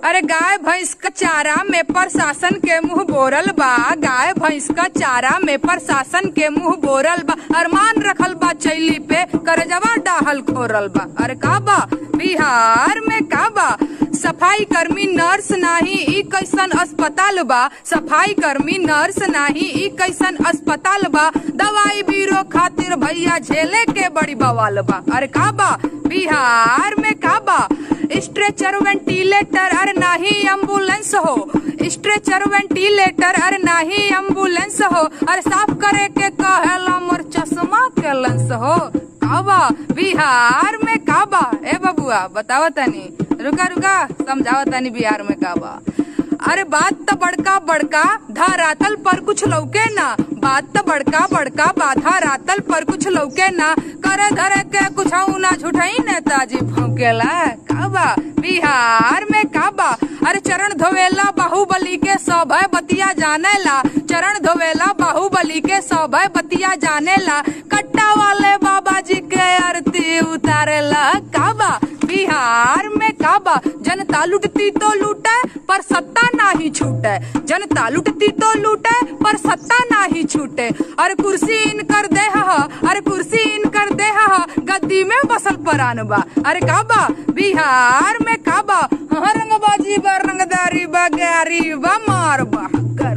अरे गाय भैंस का चारा में प्रशासन के मुंह बोरल बा गाय भैंस का चारा में प्रशासन के मुंह बोरल बा अरमान रखल बा चैली पे करजवा डाहल खोरल बा अरे का बा बिहार में का बा सफाई कर्मी नर्स नाही ई कैसन अस्पताल बा सफाई कर्मी नर्स नाही ई कैसन अस्पताल बा दवाई बीरो खातिर भैया झेले के बड़ी बवाल बा अरे का बा बिहार में का बा स्ट्रेचर वेंटिलेटर अरे नाही एम्बुलेंस हो स्ट्रेचर वेंटिलेटर अरे नाही एम्बुलेंस हो अरे साफ करे के कहेला मोर चश्मा के लेंस हो काबा बिहार में काबा ए बबुआ बतावा तनी रुका रुका समझावा तनी बिहार में काबा अरे बात तो बड़का बड़का धरातल पर कुछ लौके ना बात तो बड़का बड़का बाधा रातल पर कुछ लौके ना करे धरे के कुछ ना झूठाई नेताजी भौकेला काबा बिहार में काबा अरे चरण धोवेला बाहुबली के सभय बतिया जानेला चरण धोवेला बाहुबली के सभय बतिया जानेला कट्टा वाले बाबा जी के आरती उतारेला काबा बिहार में काबा जनता लुटती तो लूटे पर सत्ता नाही छूटे जनता लुटती तो लूटे पर सत्ता नाही छूटे अरे कुर्सी इन कर दे हा अरे कुर्सी इन कर दे हा गद्दी में बसल परान बा अरे काबा बिहार में काबा हाँ रंगबाजी बा रंगदारी बा गारी बा मार बा कर